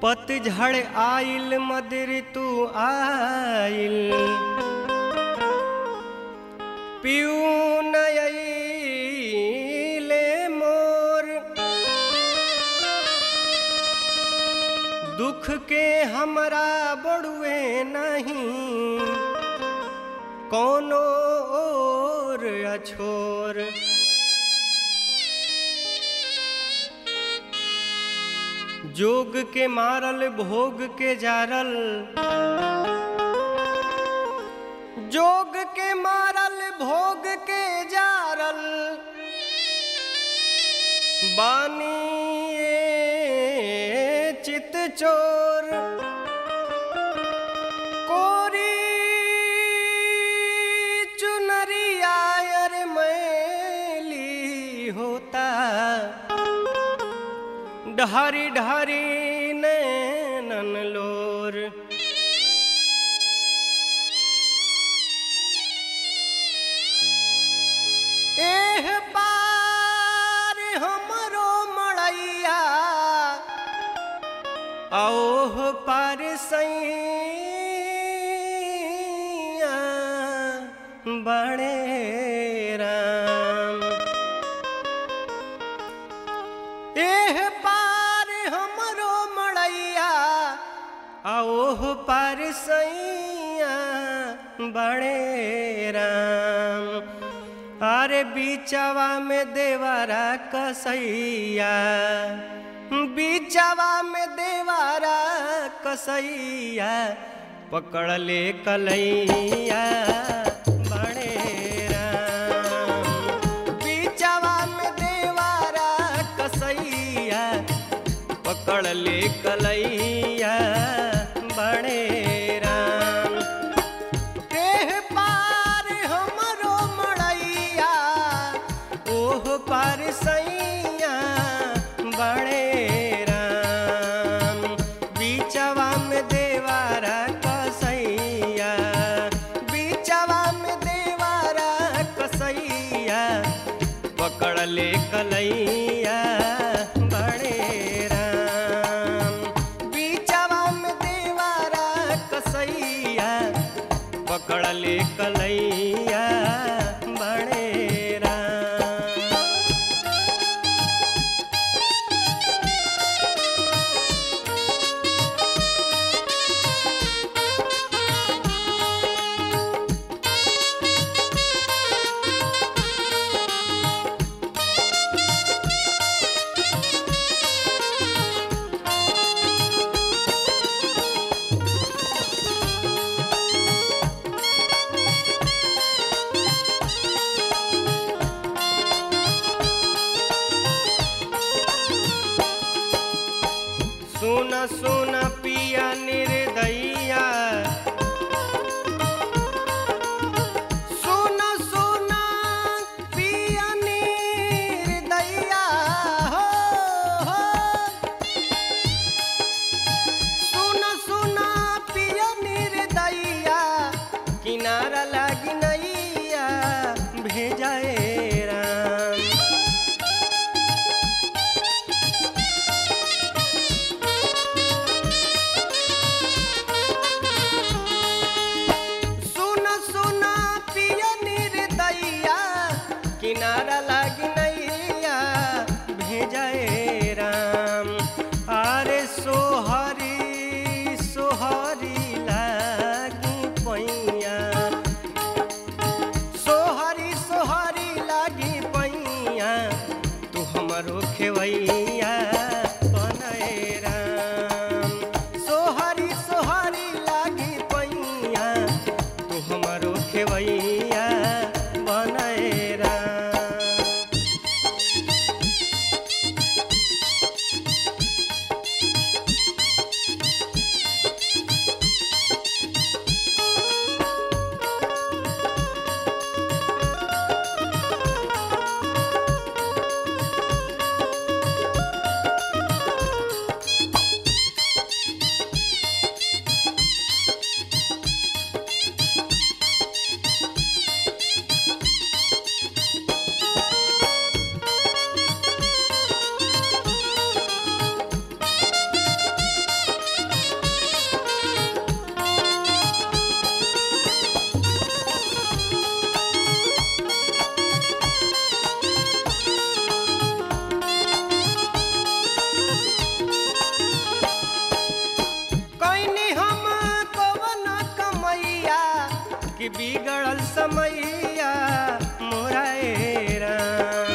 पतझड़ आइल मद ऋतु आइल पियू नयले मोर दुख के हमरा बड़ुए नहीं कोनो और अछोर जोग के मारल भोग के जारल जोग के मारल भोग के जारल बानी ये चित चोर कोरी चुनरिया अर मैली होता ढारी ढारी नैनन लोर एह पार हमरो मड़ैया ओह पार सैया बड़े राम एह पार हमरो मड़ैया ओह पार सैया बड़े राम अरे बीचवा में देवारा कसैया बीचवा में देवारा कसैया पकड़ ले कलैया बड़े राम बीचवा में देवारा कसैया पकड़ ले कलैया बड़े राम एह पार हमरो मड़ैया ओह पार सैया बड़े राम बीचवा में देवारा कसैया बीचवा में देवारा कसैया पकड़ ले कलैया बड़े राम बीचवा में देवारा कसैया पकड़ ले कलैया बड़े राम सुन सुन पिया निर्दैया सुन सुन पिया निर्दैया हो हो सुन सुन पिया निर्दैया किनारा लागी नैया भेजाए राम बिगड़ल समैया मोरा ए राम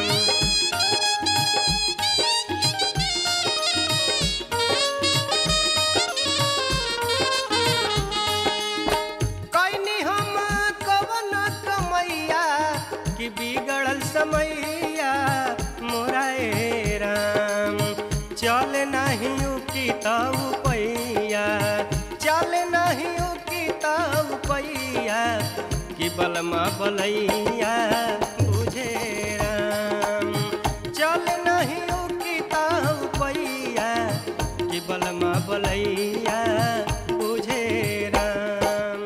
कैनी हम कवन कमैया कि बिगड़ल समैया मोरा ए राम चल नहीं की ताऊ पैया चल नहीं की ताऊ पैया कि बलमा बलैया बुझे राम चल नहीं की ताऊ पैया कि बलमा बलैया बुझे राम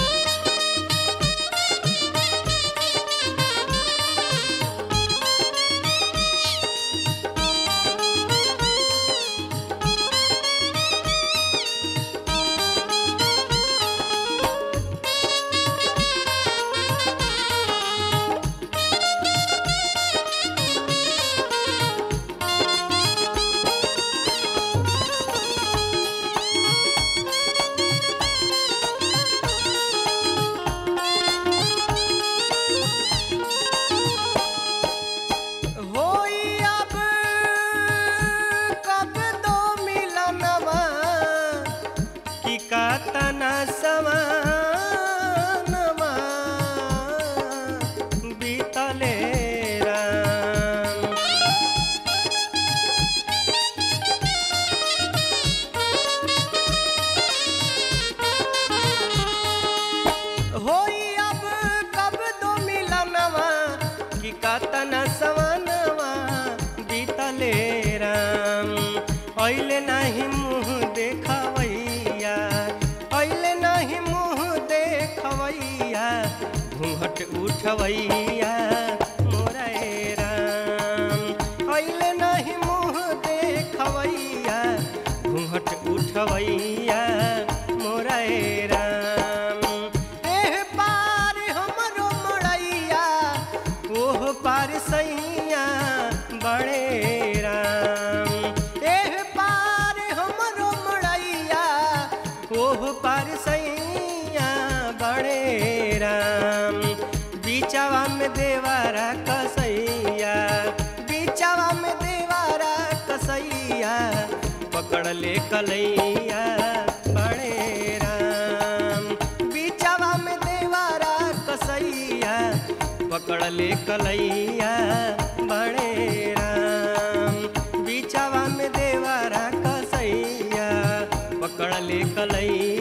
होई अब कब दो मिलनवा कि कातना समानवा बीतले राम होई अब कब दो मिलनवा कि कतन सवनवा बीतले राम ऐले नहीं मुँह देखवैया ऐले नहीं मुँह देखवैया घूंघट उठवैया मोरा ए राम ऐले नहीं मुँह देखवैया घूंघट उठवैया मोरा ए राम एह पार हमरो मोड़ैया ओह पार सैया बड़े राम एह पार हमरो मोड़ैया ओह पार सैया बड़े राम बीचवा में देवारा कसैया बीचवा में देवारा कसैया पकड़ ले कलैया बड़े राम बीचवा में देवारा कसैया पकड़ ले कलैया बड़े राम बीचवा में देवारा कसैया पकड़ ले कलैया